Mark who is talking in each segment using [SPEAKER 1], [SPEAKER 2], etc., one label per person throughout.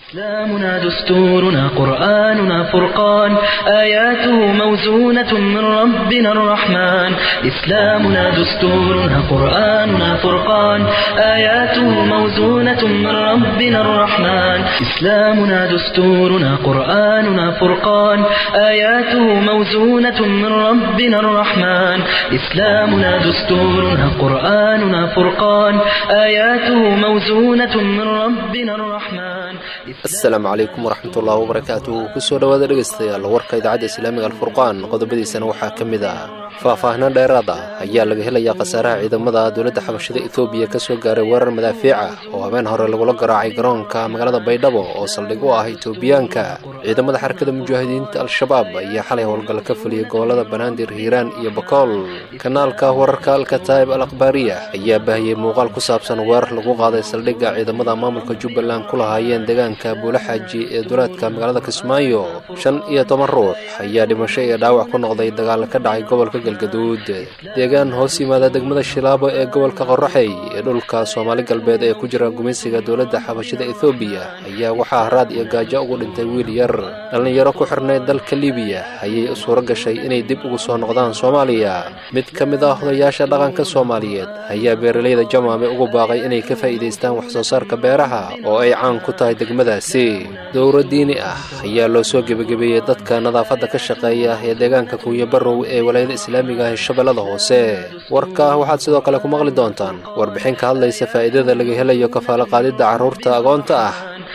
[SPEAKER 1] إسلامنا دستورنا قرآننا فرقان آياته موزونة من ربنا الرحمن إسلامنا دستورنا قرآننا فرقان آياته موزونة من ربنا الرحمن إسلامنا دستورنا قرآننا فرقان آياته موزونة من ربنا الرحمن إسلامنا دستورنا قرآننا فرقان آياته موزونة من ربنا الرحمن
[SPEAKER 2] asalaamu calaykum waraxmatullaahi wabarakaatu kusoo dhowaada dhegaystayaal warka idaacadda islaamiga alfurqaan qodobadiisana waxaa ka mid ah faahfaahino dheeraad ah ayaa laga helayaa khasaaraha ciidamada dowladda xabashada etoobiya ka soo gaaray weerar madaafiic ah oo habeen hore lagula garaacay garoonka magaalada baydhabo oo saldhig u ah etoobiyaanka ciidamada xarakada mujaahidiinta al-shabaab ayaa xalay howlgal ka fuliyey gobolada banaadir hiiraan iyo bakool kanaalka wararka alkataa'ib al akhbaariya ayaa baahiyey muuqaal ku saabsan weerar lagu qaaday saldhigga ciidamada maamulka jubbaland ku lahaayeen deegaanka buulaxaaji ee duleedka magaalada kismaayo shan iyo toban ruux ayaa dhimasho iyo dhaawac ku noqday dagaal ka dhacay gobolka galgaduud deegaan hoos yimaada degmada shilaabo ee gobolka qoraxey ee dhulka soomaali galbeed ee ku jira gumaysiga dowladda xabashida ethoobiya ayaa waxaa haraad iyo gaajo ugu dhintay wiil yar dhallinyaro ku xirnayd dalka libiya ayay u suuro gashay inay dib ugu soo noqdaan soomaaliya mid ka mid ah odayaasha dhaqanka soomaaliyeed ayaa beeralayda jamaame ugu baaqay inay ka faa'iidaystaan wax soo saarka beeraha oo ay caan ku tahay degmadaasi dowro diini ah ayaa loo soo gebagabeeyey dadka nadaafadda ka shaqeeya ee deegaanka kuuya barrow ee walaayada islaamiga ah ee shabeellada hoose warka waxaad sidoo kale ku maqli doontaan warbixin ka hadlaysa faa'iidada laga helayo kafaalo qaadidda carruurta agoonta ah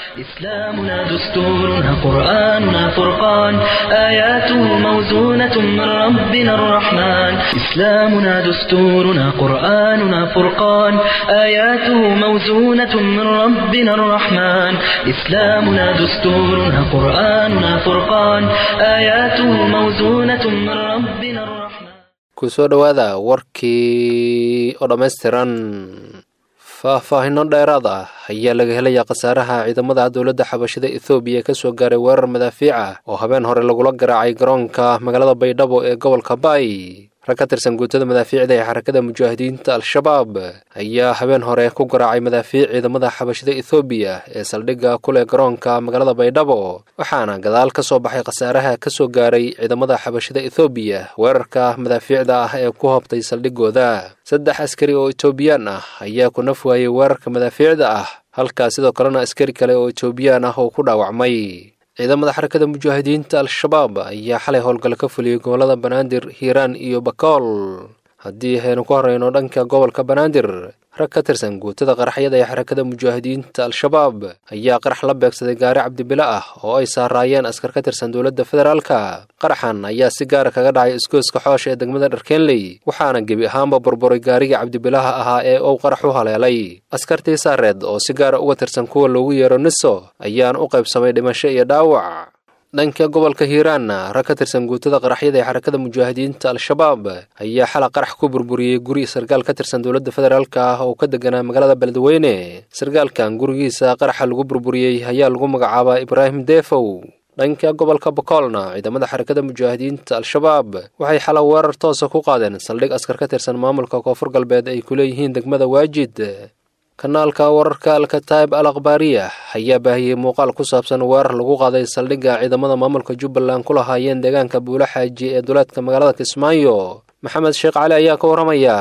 [SPEAKER 1] إسلامنا دستورنا قرآننا فرقان آياته موزونة من ربنا الرحمن إسلامنا دستورنا قرآننا فرقان آياته موزونة من ربنا الرحمن إسلامنا دستورنا قرآننا فرقان آياته موزونة من ربنا الرحمن
[SPEAKER 2] kusoo dhowaada warkii oo dhammaystiran faahfaahino dheeraad ah ayaa laga helayaa khasaaraha ciidamada dowladda xabashada ethoobiya ka soo gaaray weerar madaafiic ah oo habeen hore lagula garaacay garoonka magaalada baydhabo ee gobolka baay rag ka tirsan guutada madaafiicda ee xarakada mujaahidiinta al-shabaab ayaa habeen hore ku garaacay madaafiic ciidamada xabashada ethoobiya ee saldhigga kuleh garoonka magaalada baydhabo waxaana gadaal ka soo baxay khasaaraha ka soo gaaray ciidamada xabashada ethoobiya weerarka madaafiicda ah ee ku hoobtay saldhiggooda saddex askari oo etoobiyaan ah ayaa ku naf waayey weerarka madaafiicda ah halkaa sidoo kalena askari kale oo etoobiyaan ah oo ku dhaawacmay ciidamada xarakada mujaahidiinta al-shabaab ayaa xalay howlgal ka fuliyey gobolada banaadir hiiraan iyo bakool haddii aynu ku horeyno dhanka gobolka banaadir rag ka tirsan guutada qaraxyada ee xarakada mujaahidiinta al-shabaab ayaa qarax la beegsaday gaari cabdibile ah oo ay saaraayeen askar ka tirsan dowladda federaalka qaraxan ayaa si gaara kaga dhacay isgooska xoosha ee degmada dharkeenley waxaana gebi ahaanba burburay gaarigii cabdibilaha ahaa ee uu qarax u haleelay askartii saareed oo si gaara uga tirsan kuwa loogu yeero niso ayaana u qaybsamay dhimasho iyo dhaawac dhanka gobolka hiiraanna rag ka tirsan guutada qaraxyada ee xarakada mujaahidiinta al-shabaab ayaa xala qarax ku burburiyey guri sarkaal ka tirsan dowladda federaalk ah oo ka deganaa magaalada beledweyne sarkaalkan gurigiisa qaraxa lagu burburiyey ayaa lagu magacaabaa ibraahim deefow dhanka gobolka bakoolna ciidamada xarakada mujaahidiinta al-shabaab waxay xala weerar toosa ku qaadeen saldhig askar ka tirsan maamulka koonfur galbeed ay ku leeyihiin degmada waajid kanaalka wararka alkataa'ib al akhbaariya ayaa baahiyey muuqaal ku saabsan weerar lagu qaaday saldhigga ciidamada maamulka jubbaland ku lahaayeen deegaanka buulaxaaji ee duleedka magaalada kismaayo maxamed sheekh cali ayaa ka warramaya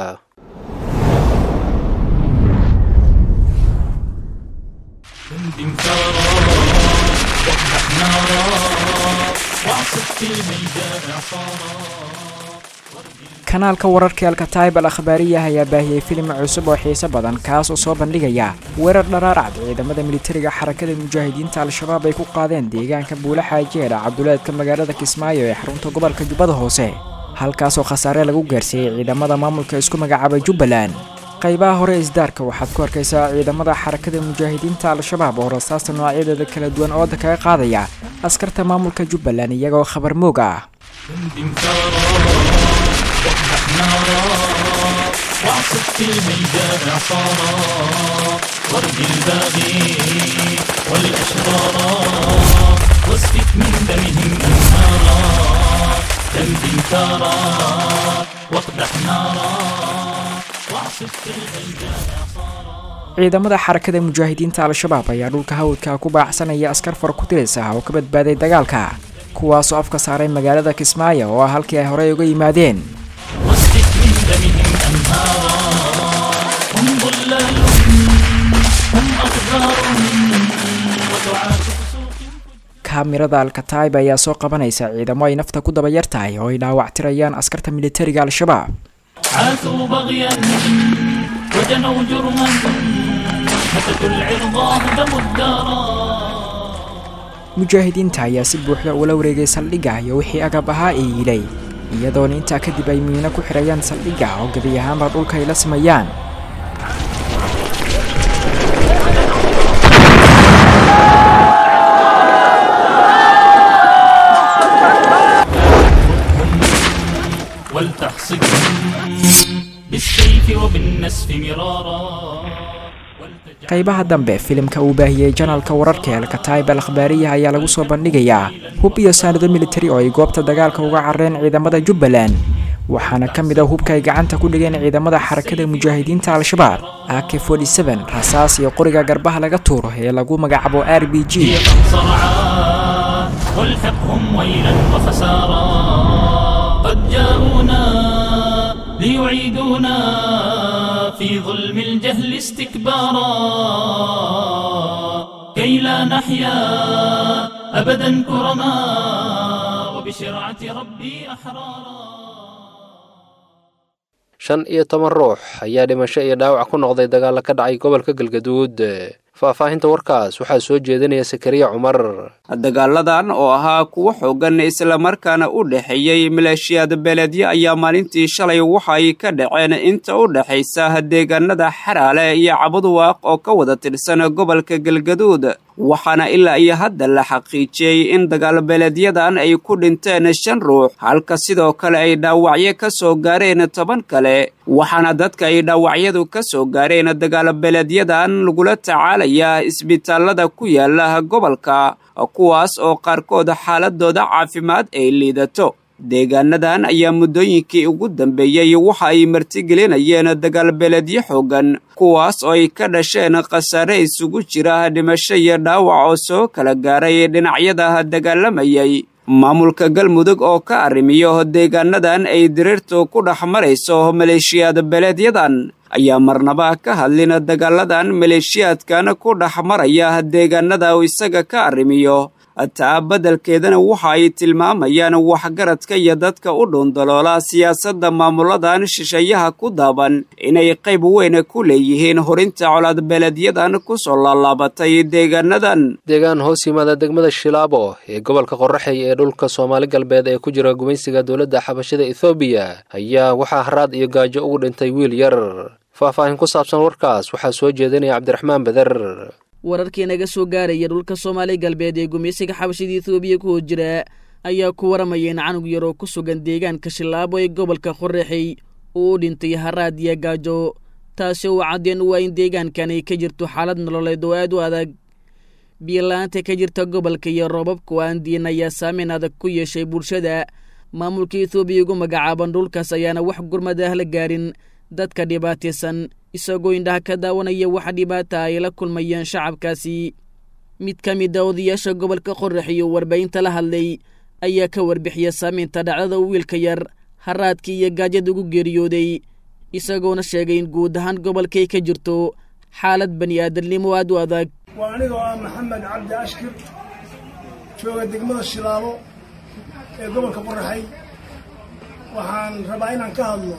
[SPEAKER 3] kanaalka wararka alkataib al akhbaariya ayaa baahiyey filim cusub oo xiiso badan kaas oo soo bandhigaya weerar dharaarcad ciidamada militariga xarakada mujaahidiinta al-shabaab ay ku qaadeen deegaanka buulaxaaji ee cabduleedka magaalada kismaayo ee xarunta gobolka jubbada hoose halkaasoo khasaare lagu gaarsiiyey ciidamada maamulka isku magacaabay jubbaland qaybaha hore isdaarka waxaad ku arkaysaa ciidamada xarakada mujaahidiinta al-shabaab oo rasaasta noocyadeeda kala duwan ooda kaga qaadaya askarta maamulka jubbaland iyagoo khabar moog ah
[SPEAKER 4] واعصف في الميدان عصارا ورد الباغي والأشرارا واسفك من دمهم أنهارا دمدم ثارا واقدح نارا واعصف في الميدان عصارا
[SPEAKER 3] ciidamada xarakada mujaahidiinta al-shabaab ayaa dhulka hawdka ku baacsanaya askar far ku tiris ah oo ka badbaaday dagaalka kuwaasoo afka saaray magaalada kismaayo oo ah halkii ay horey uga yimaadeen
[SPEAKER 4] واسفك من دمهم أنهارا هم ضلال هم أقدار ودعاة فسوق
[SPEAKER 3] kaamirada alkataib ayaa soo qabanaysa ciidamo ay nafta ku daba yar tahay oo ay dhaawactirayaan askarta militariga al-shabaab
[SPEAKER 4] عاثوا بغيا وجنوا جرما هتكوا العرض هدموا الدارا
[SPEAKER 3] mujaahidiinta ayaa si buuxda ula wareegay saldhigga iyo wixii agab ahaa ee yilay iyadoona intaa kadib ay miino ku xidhayaan saldhigga oo gebi ahaanba dhulka ay la sameeyaan
[SPEAKER 4] ولتحصدهم بالسيف وبالنسف مرارا ولتجعل
[SPEAKER 3] qaybaha dambe filimka uu baahiyey janalka wararka ee alkataib al akhbaariyaha ayaa lagu soo bandhigayaa hub iyo saanado militari oo ay goobta dagaalka uga carreen ciidamada jubbaland waxaana ka mid ah hubka ay gacanta ku dhigeen ciidamada xarakada mujaahidiinta al-shabaab ak rasaas iyo qoriga garbaha laga tuuro ee lagu magacaabo r b g
[SPEAKER 4] صرعا والحقهم ويلا وخسارا قد جاءونا ليعيدونا في ظلم الجهل استكبارا كي لا نحيا أبدا كرما وبشرعة ربي أحرارا
[SPEAKER 2] shan iyo toban ruux ayaa dhimasho iyo dhaawac ku noqday dagaalla ka dhacay gobolka galgaduud faahfaahinta warkaas waxaa soo jeedinaya sakariya cumar
[SPEAKER 5] dagaaladan oo ahaa kuwo xoogan islamarkaana u dhexeeyey maleeshiyaad beeleedyo ayaa maalintii shalay waxay ka dhaceen inta u dhexaysa deegaanada xaraale iyo cabuduwaaq oo ka wada tirsan gobolka galgaduud waxaana ilaa iyo hadda la xaqiijiyey in dagaalbeeleedyadan ay ku dhinteen shan ruux halka sidoo kale ay dhaawacyo ka soo gaareen toban kale waxaana dadka ay dhaawacyadu ka soo gaareen dagaalbeeleedyadan lagula tacaalayaa isbitaalada ku yaala gobolka kuwaas oo qaarkood xaaladooda caafimaad ay liidato deegaanadan ayaa muddooyinkii ugu dambeeyey waxa ay martigelinayeen dagaalbeeleedyo xoogan kuwaas oo ay ka dhasheen khasaare isugu jira dhimasho iyo dhaawac oo soo kala gaaray dhinacyada dagaalamayay maamulka galmudug oo ka arrimiyo deegaanadan ay diriirtu ku dhex marayso maleeshiyaad beeleedyadan ayaa marnaba ka hadlin dagaaladan maleeshiyaadkan ku dhex maraya deegaanada isaga ka arrimiyo taa beddelkeedana waxa ay tilmaamayaan waxgaradka iyo dadka u dhuundaloola siyaasadda maamuladan shisheeyaha ku daaban inay qayb weyn ku leeyihiin horinta colaadbeeleedyadan ku soo laalaabatay deegaanadan
[SPEAKER 2] deegaan hoos yimaada degmada shilaabo ee gobolka qoraxey ee dhulka soomaali galbeed ee ku jira gumaysiga dowladda xabashada ethoobiya ayaa waxaa haraad iyo gaajo ugu dhintay wiil yar faahfaahin ku saabsan warkaas waxaa soo jeedinaya cabdiraxmaan beder
[SPEAKER 6] wararkii naga soo gaaraya dhulka soomaali galbeed ee gumaysiga xabashada etoobiya ku hor jira ayaa ku waramaya in canug yar oo ku sugan deegaanka shilaabo ee gobolka qoraxey uu u dhintay haraad iyo gaajo taasi oo caddeen u waa in deegaankan ay ka jirto xaalad nololeed oo aad u adag biyola-aanta ka jirta gobolka iyo roobabku aan diin ayaa saameyn adag ku yeeshay bulshada maamulka etoobiya ugu magacaaban dhulkaas ayaana wax gurmad ah la gaarin dadka dhibaataysan isagoo indhaha ka daawanaya waxa dhibaata ay la kulmayeen shacabkaasi mid ka mid a odayaasha gobolka qorax iyo warbaahinta la hadlay ayaa ka warbixiya saameynta dhacdada wiilka yar haraadkii iyo gaajada ugu geeriyooday isagoona sheegay in guud ahaan gobolkay ka jirto xaalad bani aadamnimo aad u adag
[SPEAKER 7] waa anigoo ah maxamed cabdi ashkir jooga degmada shilaabo ee gobolka qoraxay waxaan rabaa inaan ka hadlo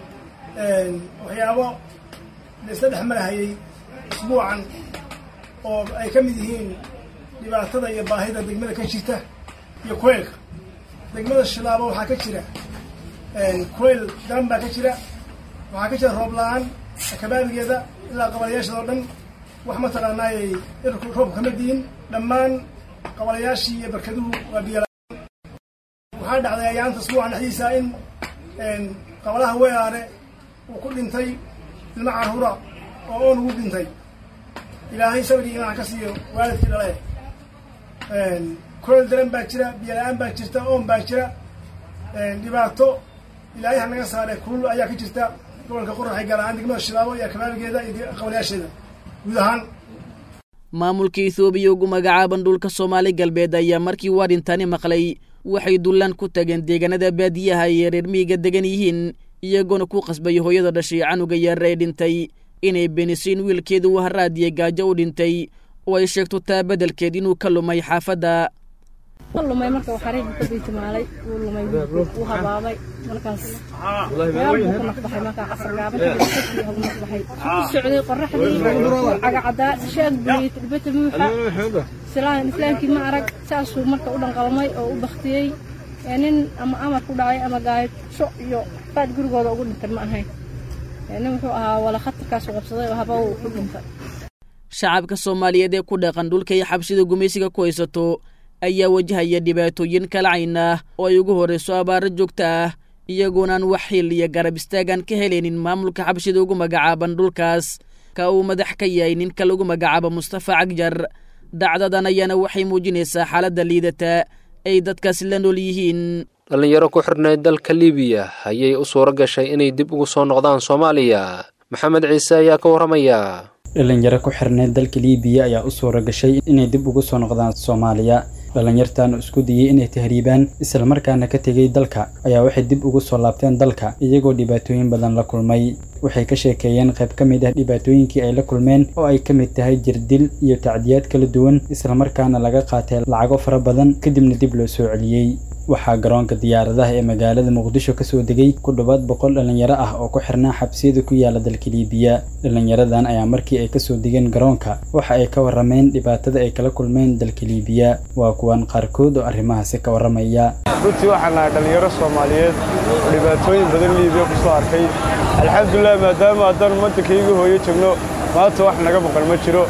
[SPEAKER 7] waxyaabo laisla dhex marahayay isbuucan oo ay ka mid yihiin dhibaatada iyo baahida degmada ka jirta iyo kuleylka degmada shilaabo waxaa ka jira kuleyl daran baa ka jira waxaa ka jira roob la-aan kabaabigeeda ilaa qabalayaashada oo dhan wax mataqaanaayay irku roobka kama diin dhammaan qabalayaashii iyo barkaduhu waa biyo waxaa dhacday ayaanta isbuucan dhexdiisa in qabalaha weeraare uu ku dhintay ilmo carruura oo oon ugu dhintay ilaahay sabirii imaan ka siiyo waalidkii dhale kuleel daran baa jira biyo la-aan baa jirta oon baa jira dhibaato ilaahay ha naga saare kulul ayaa ka jirta gobolka qoraxay gaar ahaan degmada shilaabo iyo kabaabigeeda iyo qabalayaasheeda guud ahaan
[SPEAKER 6] maamulka ethoobiya ugu magacaaban dhulka soomaali galbeed ayaa markii uu arrintani maqlay waxay dullaan ku tageen deegaanada baadiyaha ay reer miyiga degan yihiin iyagoona ku qasbay hooyada dhashay canuga yaar ee dhintay inay benisiin wiilkeeda uu haraadiya gaajo u dhintay oo ay sheegto taa beddelkeed inuu ka lumay xaafadda
[SPEAKER 8] lumay marka xariigu ka biitimaalay wuu lumay wuu habaabay markaas meel buu ku naqbaxay markaa casar gaaban kadib hogu naqbaxay ku socday qoraxdii cagacadaa shaag buriyey tilbata muuxa islaan islaamkii ma arag saasuu marka u dhanqalmay oo u baktiyey nin ama amar ku dhacay ama gaayasho iyo qaad gurigooda ugu dhintay ma ahayn nin wuxuu ahaa wala khatarkaasu qabsaday oo haba uu ku dhintay
[SPEAKER 6] shacabka soomaaliyeed ee ku dhaqan dhulka iyo xabsida gumaysiga ku haysato ayaa wajahaya dhibaatooyin kala cayn ah oo ay ugu horrayso abaaro joogta ah iyagoonaan wax xil iyo garab istaagan ka helaynin maamulka xabshida ugu magacaaban dhulkaas ka uu madax ka yahay ninka lagu magacaabo mustafa cagjar dacdadan ayaana waxay muujinaysaa xaaladda liidata ay dadkaasi la nool yihiin
[SPEAKER 2] dhallinyaro ku xirnayd dalka libiya ayay u suuro gashay inay dib ugu soo noqdaan soomaaliya maxamed ciise ayaa ka warramaya
[SPEAKER 9] dhalinyaro ku xirnayd dalka liibiya ayaa u suura gashay inay dib ugu soo noqdaan soomaaliya dhalinyartan isku dayey inay tahriibaan islamarkaana ka tegay dalka ayaa waxay dib ugu soo laabteen dalka iyagoo dhibaatooyin badan la kulmay waxay ka sheekeeyeen qayb ka mid ah dhibaatooyinkii ay la kulmeen oo ay ka mid tahay jirdil iyo tacdiyaad kala duwan islamarkaana laga qaatay lacago fara badan kadibna dib loo soo celiyey waxaa garoonka diyaaradaha ee magaalada muqdisho kasoo degay ku dhowaad boqol dhalinyaro ah oo ku xirnaa xabsiyada ku yaala dalka liibiya dhalinyaradan ayaa markii ay kasoo degeen garoonka waxa ay ka warrameen dhibaatada ay kala kulmeen dalka liibiya waa kuwan qaarkood oo arrimahaasi ka warramaya
[SPEAKER 10] runtii waxaan nahay dhallinyaro soomaaliyeed oo dhibaatooyin badan liibiya ku soo arkay alxamdulilah maadaama haddaan waddankayga hooyo joogno maanta wax naga maqan ma jiro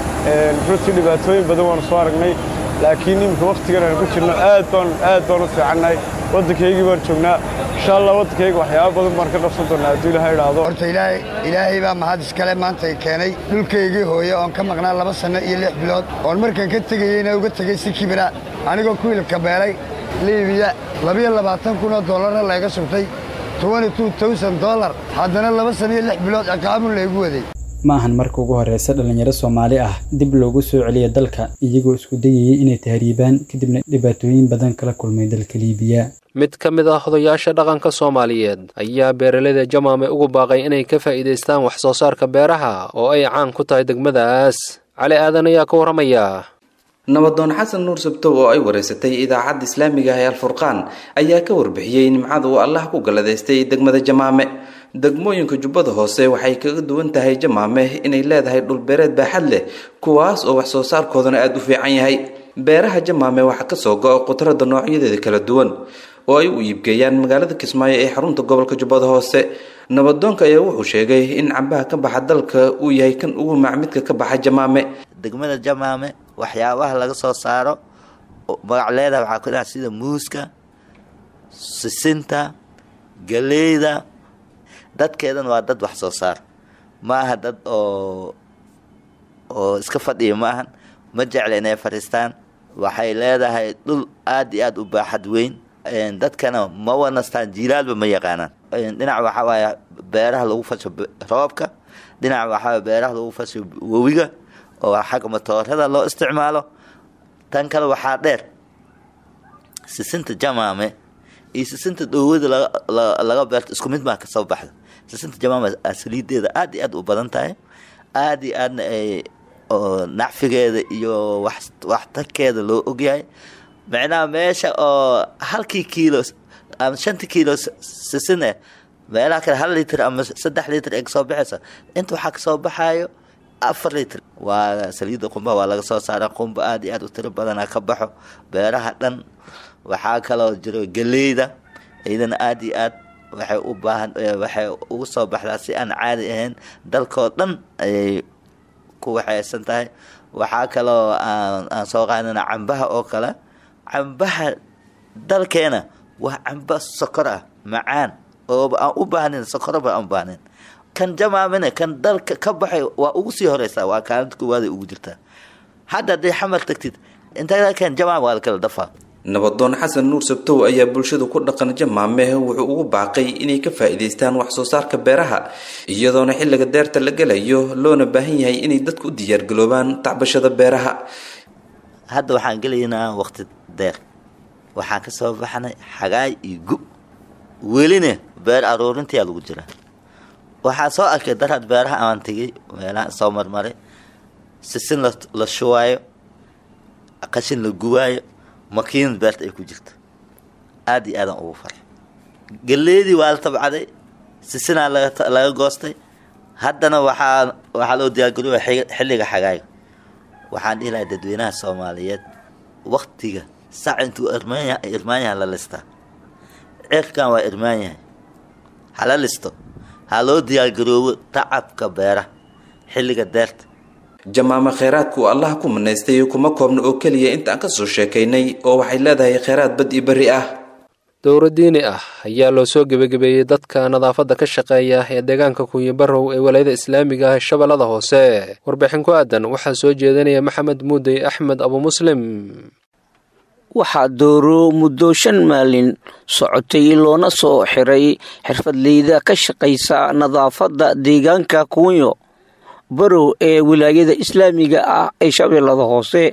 [SPEAKER 10] runtii dhibaatooyin badan waanu soo aragnay laakiin iminka wakhtigan aan ku jirno aad baan aad baan u fiicannahay waddankaygii baan joognaa insha allah waddankayga waxyaaba badan baan ka qabsan doonaa hadduu ilaha idhaahdo
[SPEAKER 11] horta ilaahay ilaahay baa mahad iskale maanta i keenay dhulkaygii hooye oon ka maqnaa laba sanno iyo lix bilood oon markaan ka tegayeyna uga tegey si kibira anigoo ku hilibka beelay liibiya labiyo labaatan kun oo dollarna layga subtay tobani two towsan dollar haddana laba sanno iyo lix bilood ciqaabun laygu waday
[SPEAKER 9] ma ahan marka ugu horreysa dhalinyaro soomaali ah dib loogu soo celiya dalka iyagoo isku dayayey inay tahriibaan kadibna dhibaatooyin badan kala kulmay dalka liibiya
[SPEAKER 2] mid ka mid ah odayaasha dhaqanka soomaaliyeed ayaa beeraleyda jamaame ugu baaqay inay ka faa'iidaystaan wax soo saarka beeraha oo ay caan ku tahay degmadaas cali aadan ayaa ka warramaya
[SPEAKER 12] nabadoon xasan nuur sabtow oo ay wareysatay idaacadda islaamiga ah ee alfurqaan ayaa ka warbixiyey nimcada uu allah ku galladaystay degmada jamaame degmooyinka jubbada hoose waxay kaga duwan tahay jamaame inay leedahay dhulbeereed baaxad leh kuwaas oo wax soo saarkoodana aada u fiican yahay beeraha jamaame waxaa kasoo go-a khudradda noocyadeeda kala duwan oo ay u iibgeeyaan magaalada kismaayo ee xarunta gobolka jubbada hoose nabadoonka ayaa wuxuu sheegay in cambaha ka baxa dalka uu yahay kan ugu macmidka ka baxa jamaame
[SPEAKER 13] degmada jamaame waxyaabaha laga soo saaro magac leedaha waxaa ku dhaha sida muuska sisinta galeyda dadkeedan waa dad wax soo saar ma aha dad oo oo iska fadhiya ma ahan ma jecla inay fadhiistaan waxay leedahay dhul aada iyo aada u baaxad weyn dadkana ma wanastaan jiilaalba ma yaqaanaan dhinac waxaa waaye beeraha lagu fasho roobka dhinac waxaa beeraha lagu fasho wewiga oo xagga matoorada loo isticmaalo tan kale waxaa dheer sisinta jamaame iyo sisinta dhowada laga beerto isku mid maa kasoo baxda sisinta jamaame saliideeda aada iyo aada u badan tahay aada iyo aadna ay nacfigeeda iyo waxtarkeeda loo ogyahay macnaha meesha oo halkii kiilo ama shantii kiilo sisin eh meelaha kale hal litr ama saddex litr ay kasoo baxayso inta waxaa kasoo baxayo afar litr waa saliidda qumba waa laga soo saara qumba aada iyo aada u tiro badana ka baxo beeraha dhan waxaa kaloo jiro galeyda iyadana aada iyo aad waxay u baahan waxay ugu soo baxdaa si aan caadi ahayn dalkoo dhan ayay ku waxaysan tahay waxaa kaloo aan aan soo qaadana cambaha oo kale cambaha dalkeena waa camba sokor ah macaan ooba aan u baahnayn sokoraba aan u baahnayn kan jamaamina kan dalka ka baxay waa ugu sii horeysaa waa kaalinta koowaad ay ugu jirtaa hadda hadday xamar tagtid inta kan jamaam waa la kala dafaa
[SPEAKER 12] nabadoon xasan nuur sabtow ayaa bulshadu ku dhaqan jamaame wuxuu ugu baaqay inay ka faa'iidaystaan wax soo saarka beeraha iyadoona xilliga deerta la gelayo loona baahan yahay inay dadku u diyaargaloobaan tacbashada beeraha
[SPEAKER 13] hadda waxaan gelaynaa waqti deer waxaan ka soo baxnay xagaay iyo gu welina beer aruurintayaa lagu jiraa waxaa soo arkay daraad beeraha aan tegay meelaha soo marmaray sisin la shuwaayo qashin la guwaayo makiinad beerta ay ku jirto aada iyo aadaan ugu faray galeedii waa la tabcaday sisinaa laga goostay haddana waxaa waxaa loo diyaargarooya xilliga xagaaga waxaan dhihi lahaa dadweynaha soomaaliyeed waktiga sac intuu irmaanya irmaanyaha la listaa cirkan waa irmaan yahay hala listo ha loo diyaargaroobo tacabka beeraha xilliga deerta
[SPEAKER 12] jamaame kheyraadku allaha ku manaystay kuma koobna oo keliya intaan ka soo sheekaynay oo waxay leedahay kheyraad bad iyo berri ah
[SPEAKER 2] dowro diini ah ayaa loo soo gebagabeeyey dadka nadaafadda ka shaqeeya ee deegaanka kunyibarow ee walayada islaamiga ah shabeellada hoose warbixin ku aadan waxaa soo jeedinaya maxamed muudey axmed abu muslim
[SPEAKER 14] waxaa dooro muddo shan maalin socotay loona soo xiray xirfadleyda ka shaqaysa nadaafadda deegaanka kunyo barow ee wilaayada islaamiga ah ee shabeellada hoose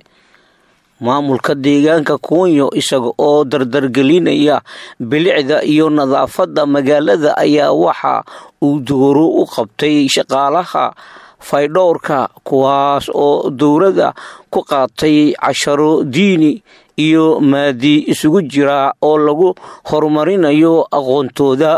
[SPEAKER 14] maamulka deegaanka kunyo isaga oo dardargelinaya bilicda iyo nadaafadda magaalada ayaa waxa uu dooro u qabtay shaqaalaha faydhowrka kuwaas oo dowladda ku qaatay casharo diini iyo maadi isugu jira oo lagu horumarinayo aqoontooda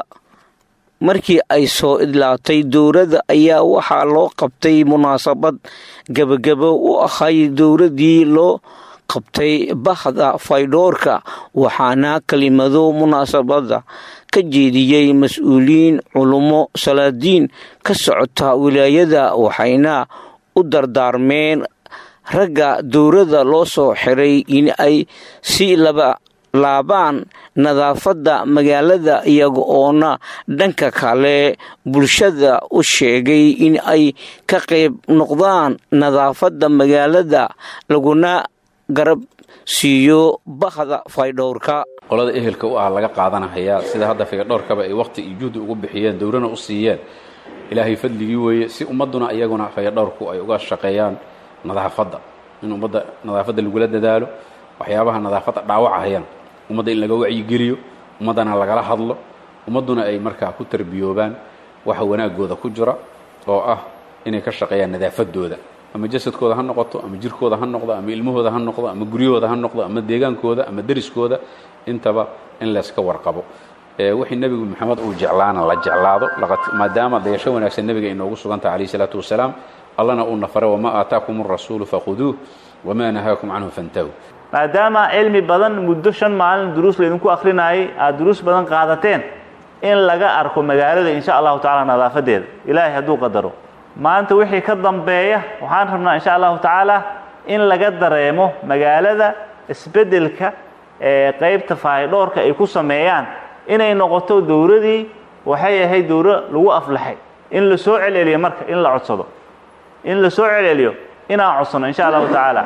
[SPEAKER 14] markii ay soo idlaatay dowladda ayaa waxaa loo qabtay munaasabad gebagabo u ahay dowladdii loo qabtay bahda faydhoorka waxaana kelimado munaasabada ka jeediyey mas-uuliyiin culummo salaadiin ka socota wilaayada waxayna u dardaarmeen ragga dowladda loo soo xiray in ay si laba laabaan nadaafadda magaalada iyaga oona dhanka kale bulshada u sheegay in ay ka qayb noqdaan nadaafadda magaalada laguna garab siiyo bahda faydhowrka
[SPEAKER 15] qolada ehelka u ah laga qaadanahayaa sida hadda faydhowrkaba ay wakhti iyo juhdi ugu bixiyeen dowlana u siiyeen ilaahay fadligii weeye si ummadduna iyaguna faydhowrku ay uga shaqeeyaan nadaafadda in ummadda nadaafadda lagula dadaalo waxyaabaha nadaafadda dhaawacahayaan ummadda in laga wacyigeliyo ummaddana lagala hadlo ummadduna ay markaa ku tarbiyoobaan waxa wanaagooda ku jira oo ah inay ka shaqeeyaan nadaafadooda ama jasadkooda ha noqoto ama jirkooda ha noqdo ama ilmahooda ha noqdo ama guryahooda ha noqdo ama deegaankooda ama deriskooda intaba in layska warqabo wixii nebigu maxamed uu jeclaana la jeclaado maadaama dayasho wanaagsan nebiga inoogu sugantaha calayhi salaatu wasalaam allana uu nafare wamaa aataakum arasuulu fakhuduuh wamaa nahaakum canhu fantahu
[SPEAKER 16] maadaama cilmi badan muddo shan maalin duruus laydinku akhrinayay aada duruus badan qaadateen in laga arko magaalada insha allahu tacaala nadaafadeeda ilaahay hadduu qadaro maanta wixii ka dambeeya waxaan rabnaa insha allahu tacaala in laga dareemo magaalada isbeddelka ee qaybta faahidhoorka ay ku sameeyaan inay noqoto dowladii waxay ahayd dowlo lagu aflaxay in la soo celceliyo marka in la codsado in la soo celceliyo inaan codsano insha allahu tacaala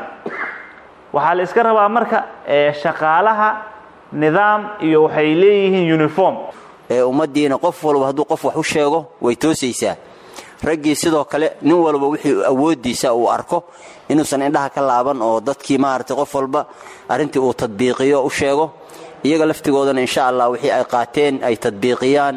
[SPEAKER 16] waxaa la iska rabaa marka shaqaalaha nidaam iyo waxay leeyihiin uniform
[SPEAKER 17] ummaddiina qof walba hadduu qof wax u sheego way toosaysaa raggii sidoo kale nin walba wixii awooddiisa uu arko inuusan indhaha ka laaban oo dadkii maaragtay qof walba arrintii uu tadbiiqiyo u sheego iyaga laftigoodana insha allah wixii ay qaateen ay tadbiiqiyaan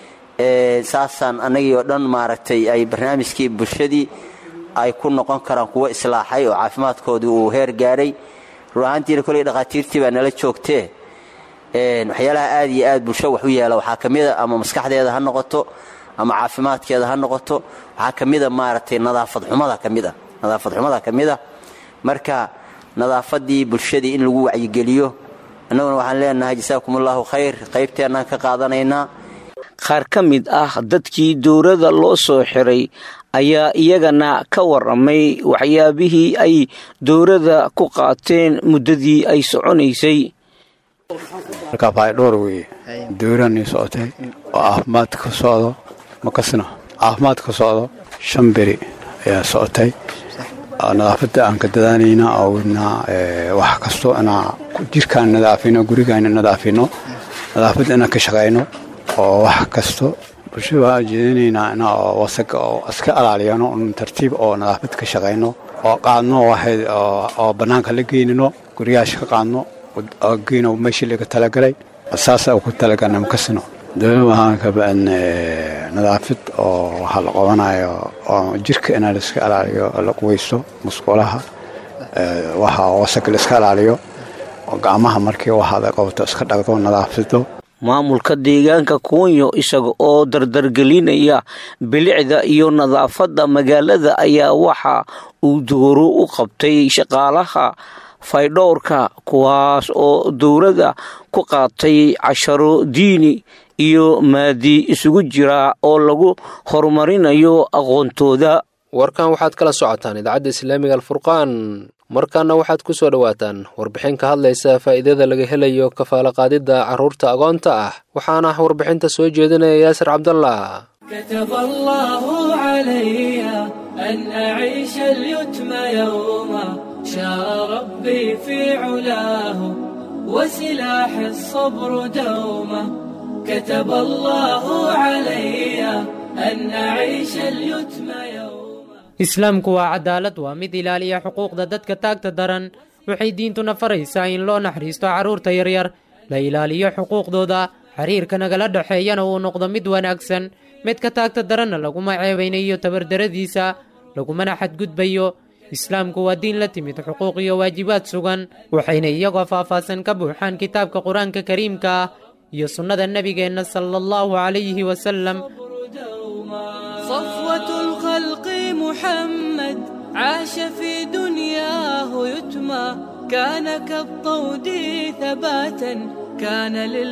[SPEAKER 17] saasaan annagii oo dhan maaragtay ay barnaamijkii bulshadii ay ku noqon karaan kuwo islaaxay oo caafimaadkoodii uu heer gaaray run ahaantiina koley dhakhaatiirtii baa nala joogtee waxyaalaha aad iyo aad bulsho wax u yeela waxaa ka mida ama maskaxdeeda ha noqoto ama caafimaadkeeda ha noqoto waxaa ka mida maaragtay nadaafad xumada ka mid a nadaafad xumada ka mid a marka nadaafaddii bulshadii in lagu wacyigeliyo annaguna waxaan leenahay jasaakum allahu khayr qaybteennaan ka qaadanaynaa
[SPEAKER 14] qaar ka mid ah dadkii dowladda loo soo xiray ayaa iyagana ka waramay waxyaabihii ay dowladda ku qaateen muddadii ay soconaysay
[SPEAKER 18] markaa faydhoor weeye dowlani socotay oo caafimaad ka socdo makasna caafimaad ka socdo shan beri ayaa socotay nadaafadda aan ka dadaanayna oo wadnaa wax kasto inaa jirkaan nadaafino gurigaana nadaafino nadaafadda inaan ka shaqayno oo wax kasto bulshada waa jeedinaynaa ina oo wasaga oo iska ilaaliyano un tartiib oo nadaafad ka shaqayno oo qaadno waxay oo bannaanka la geynino guriyaasha ka qaadno oo geyno meeshii laga talagalay saasa ku talagalna makasino dowlad waxaan ka bacin nadaafad oo waxaa la qabanayo oo jirka inaa la iska ilaaliyo oo la quweysto musqulaha waxa wasaga la iska ilaaliyo oo gacmaha markii waxaad qabato iska dhaqdo nadaafado
[SPEAKER 14] maamulka deegaanka kuunyo isaga oo dardargelinaya bilicda iyo nadaafadda magaalada ayaa waxa uu dooro u qabtay shaqaalaha faydhowrka kuwaas oo dowladda ku qaatay casharo diini iyo maadi isugu jira oo lagu horumarinayo aqoontooda
[SPEAKER 2] warkan waxaad kala socotaan idaacadda islaamiga alfurqaan markaana waxaad ku soo dhowaataan warbixin ka hadlaysa faa'iidada laga helayo kafaalaqaadidda carruurta agoonta ah waxaana warbixinta soo jeedinaya yaasir cabdallah
[SPEAKER 19] كتب الله علي أن أعيش اليتم يوما شاء ربي في علاه وسلاح الصبر دوما كتب الله علي أن أعيش اليتم يوما
[SPEAKER 20] islaamku waa cadaalad waa mid ilaaliya xuquuqda dadka taagta daran waxay diintuna faraysaa in loo naxariisto carruurta yaryar la ilaaliyo xuquuqdooda xiriirka nagala dhexeeyana uu noqdo mid wanaagsan midka taagta daranna laguma ceebaynayo tabardaradiisa lagumana xadgudbayo islaamku waa diin la timid xuquuq iyo waajibaad sugan waxayna iyagoo faahfaahsan ka buuxaan kitaabka qur-aanka kariimka ah iyo sunnada nebigeenna sala allahu calayhi wasalam
[SPEAKER 19] صفوة الخلق محمد عاش في دنياه يتمى كان كالطود ثباتا كان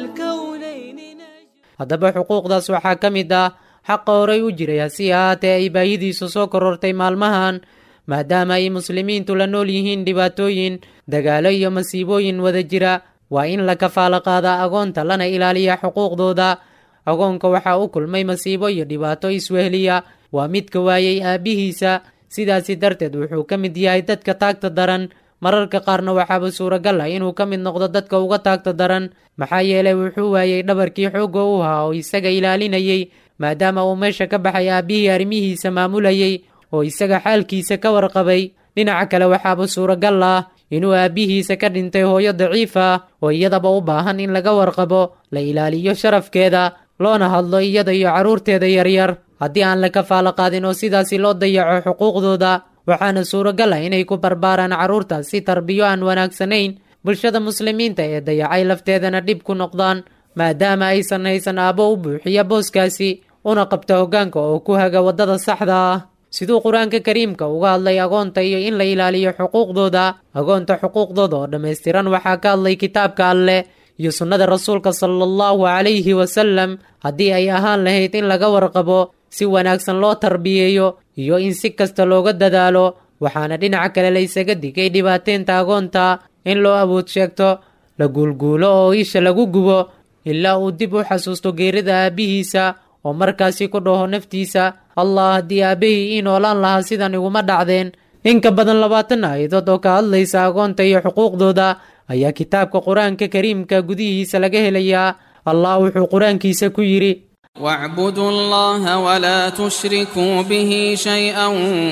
[SPEAKER 19] للكونين
[SPEAKER 20] haddaba xuquuqdaas waxaa ka mid ah xaqa horay u jiray hasi ahaatee ay baahidiisu soo korortay maalmahan maadaama ay muslimiintu la nool yihiin dhibaatooyin dagaalo iyo masiibooyin wada jira waa in la kafaalo qaadaa agoonta lana ilaaliya xuquuqdooda agoonka waxaa u kulmay masiibo iyo dhibaato iswehliya waa midka waayey aabbihiisa sidaasi darteed wuxuu ka mid yahay dadka taagta daran mararka qaarna waxaaba suuragal ah inuu ka mid noqdo dadka uga taagta daran maxaa yeelay wuxuu waayey dhabarkii xoogga u ahaa oo isaga ilaalinayey maadaama uu meesha ka baxay aabbihii arrimihiisa maamulayey oo isaga xaalkiisa ka warqabay dhinaca kale waxaaba suuragal ah inuu aabbihiisa ka dhintay hooyo daciif ah oo iyadaba u baahan in laga warqabo la ilaaliyo sharafkeeda loona hadlo iyada iyo carruurteeda yaryar haddii aan la kafaalo qaadin oo sidaasi loo dayaco xuquuqdooda waxaana suuragal ah inay ku barbaaraan carruurtaas si tarbiyo aan wanaagsanayn bulshada muslimiinta ee dayacay lafteedana dhib ku noqdaan maadaama aysan haysan aabbo u buuxiya booskaasi una qabta hoggaanka oo ku haga waddada saxda ah siduu qur-aanka kariimka uga hadlay agoonta iyo in la ilaaliyo xuquuqdooda agoonta xuquuqdooda oo dhammaystiran waxaa ka hadlay kitaabka alleh iyo sunnada rasuulka sala allahu calayhi wasalam haddii ay ahaan lahayd in laga warqabo si wanaagsan loo tarbiyeeyo iyo in si kasta looga dadaalo waxaana dhinaca kale la ysaga digay dhibaateynta agoonta in loo awood sheegto la guulguulo oo isha lagu gubo ilaa uu dib u xasuusto geerida aabbihiisa oo markaasi ku dhaho naftiisa allah haddii aabbahii ii noolaan lahaa sidan iguma dhacdeen in ka badan labaatan aayadood oo ka hadlaysa agoonta iyo xuquuqdooda ayaa kitaabka qur-aanka kariimka gudihiisa laga helayaa allah wuxuu qur-aankiisa ku yidhi
[SPEAKER 21] واعبدوا الله ولا تشركوا به شيئا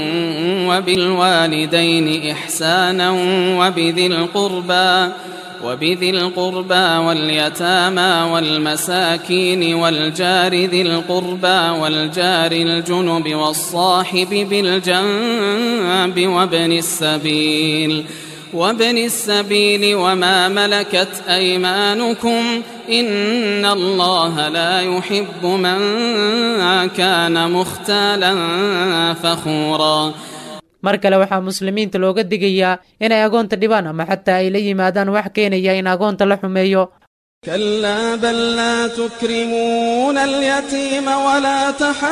[SPEAKER 21] وبالوالدين إحسانا وبذي القربى وبذي القربى واليتامى والمساكين والجار ذي القربى والجار الجنب والصاحب بالجنب وابن السبيل وابن السبيل وما ملكت أيمانكم إن الله لا يحب من كان مختالا فخورا
[SPEAKER 20] mar kale waxaa muslimiinta looga digayaa inay agoonta dhibaan ama xataa ay la yimaadaan wax keenaya in agoonta la xumeeyo
[SPEAKER 21] كلا بل لا تكرمون اليتيم ولا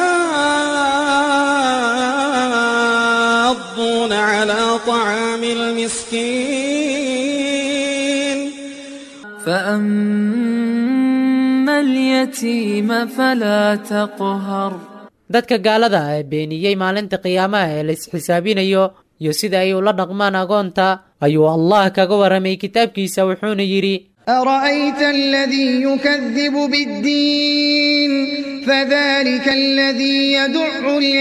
[SPEAKER 21] تحاضون على طعام المسكين
[SPEAKER 19] فأما اليتيم فلا تقهر
[SPEAKER 20] dadka gaalada ah ee beeniyey maalinta qiyaamaha ee la isxisaabinayo iyo sida ay ula dhaqmaan agoonta ayuu allah kaga waramay kitaabkiisa wuxuuna yidhi
[SPEAKER 1] أرأيت الذي يكذب بالدين فذلك الذي يدع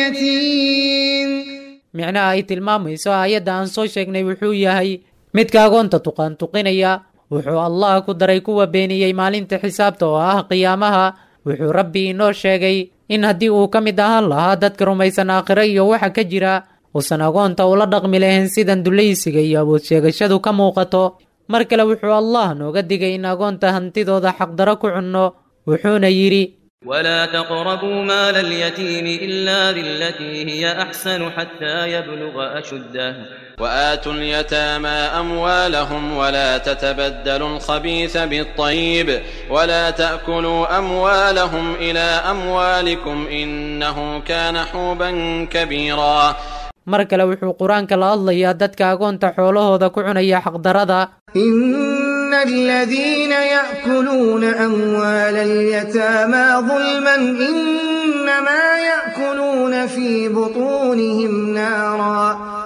[SPEAKER 1] اليتيم
[SPEAKER 20] micnaha ay tilmaamayso aayadda aan soo sheegnay wuxuu yahay midka agoonta tuqaantuqinaya wuxuu allah ku daray kuwa beeniyey maalinta xisaabta oo ah qiyaamaha wuxuu rabbi inoo sheegay in haddii uu ka mid ahaan lahaa dadka rumaysan aakhiro iyo waxa ka jira uusan agoonta ula dhaqmi lahayn sidan dulaysiga iyo awood sheegashadu ka muuqato mar kale wuxuu allah nooga digay in agoonta hantidooda xaqdaro ku cunno wuxuuna yidhi
[SPEAKER 22] ولا تقربوا مال اليتيم إلا بالتي هي أحسن حتى يبلغ أشده
[SPEAKER 23] وآتوا اليتامى أموالهم ولا تتبدلوا الخبيث بالطيب ولا تأكلوا أموالهم إلى أموالكم إنه كان حوبا كبيرا
[SPEAKER 20] mar kale wuxuu qur-aanka la hadlayaa dadka agoonta xoolahooda ku cunaya xaqdarada
[SPEAKER 1] إن الذين يأكلون أموال اليتامى ظلما إنما يأكلون في بطونهم نارا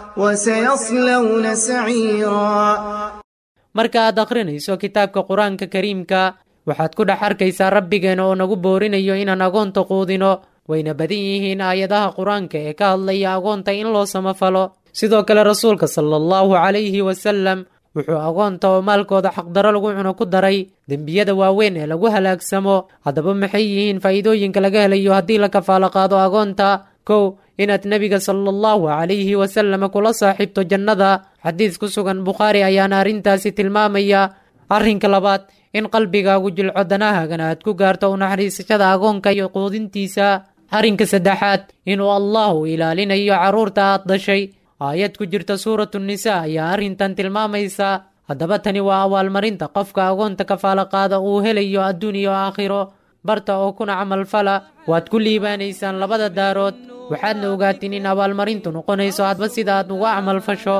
[SPEAKER 1] وسيصلون سعيرا
[SPEAKER 20] marka aad akhrinayso kitaabka qur-aanka kariimka waxaad ku dhex arkaysaa rabbigeena oo nagu boorinayo inaan agoonta quudino wayna badan yihiin aayadaha qur-aanka ee ka hadlaya agoonta in loo samafalo sidoo kale rasuulka sala allahu calayhi wasalam wuxuu agoonta oo maalkooda xaqdaro lagu cuno ku daray dembiyada waaweyn ee lagu halaagsamo haddaba maxay yihiin faa'iidooyinka laga helayo haddii la kafaalo qaado agoonta kow inaad nebiga sala allahu calayhi wasalam kula saaxiibto jannada xadiis ku sugan bukhaari ayaana arrintaasi tilmaamaya arrinka labaad in qalbigaagu jilco danahaagana aad ku gaarto u naxariisashada agoonka iyo quudintiisa arrinka saddexaad inuu allahu ilaalinayo carruurta aad dhashay aayad ku jirta suuratu nisaa ayaa arrintan tilmaamaysa haddaba tani waa abaalmarinta qofka agoonta kafaalo qaada uu helayo adduun iyo aakhiro barta oo kuna camalfala waad ku liibaanaysaan labada daarood waxaadna ogaatiin in abaalmarintu noqonayso hadba sida aad uga camalfasho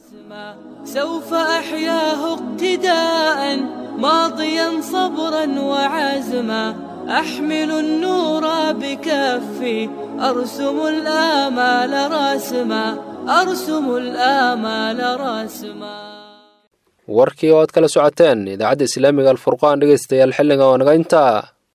[SPEAKER 19] سوف أحياه اقتداء ماضيا صبرا وعزما أحمل النور بكفي أرسم الآمال راسما أرسم الآمال راسما
[SPEAKER 2] warkii oo aad kala socoteen idaacadda islaamiga alfurqaan dhegaystayaal xilliga oo naga intaa